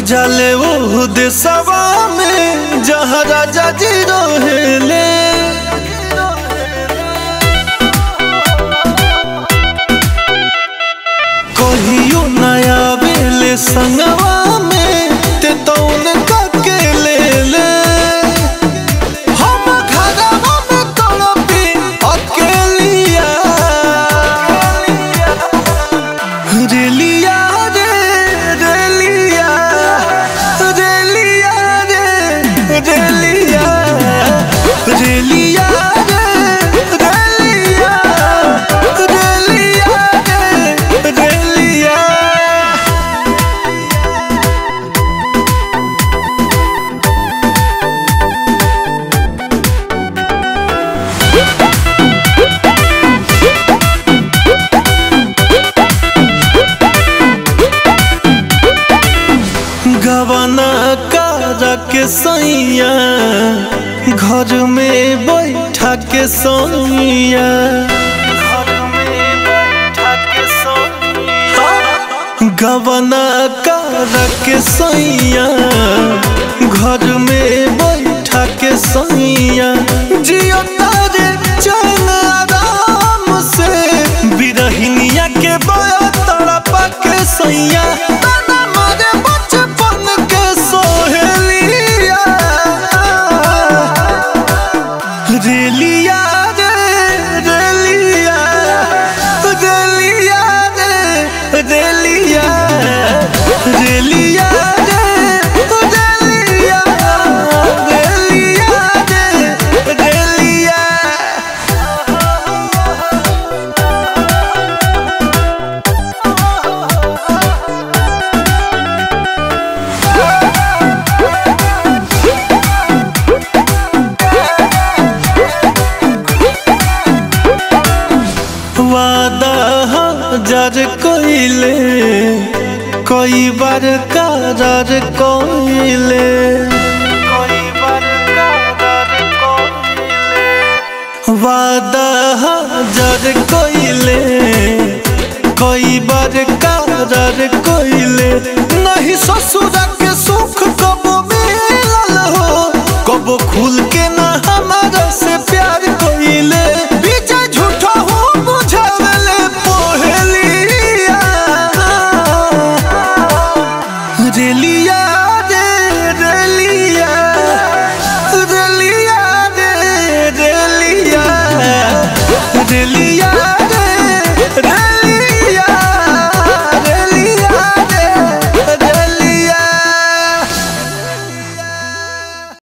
जाले वो देशवा में जहाँ राजा जी रहेले कहियो नया बेले संगवा में ते तो उनका के ले ले हम घरवा में तड़पी अकेलिया रेलिया रे रेलिया रेलिया रे रेलिया रेलिया रे रेलिया रेलिया रे रेलिया गवाना कारा के सैया घर में बैठा के सैया गवाना कारा के सैया घर में बैठा के सैया जियो तारे चैन आराम से बिरहिनिया के बया तड़पा के सैया ताना मारे बचपन के सोहेलिया रेलिया रे रेलिया रेलिया रे रेलिया रेलिया रे रेलिया रेलिया रे रेलिया वादा हजार कोइले कई बार करार कोइले वादा हजार कोइले कई बार करार कोइले नहीं ससुर के सुख कब मिलल हो कब खुल के ना हम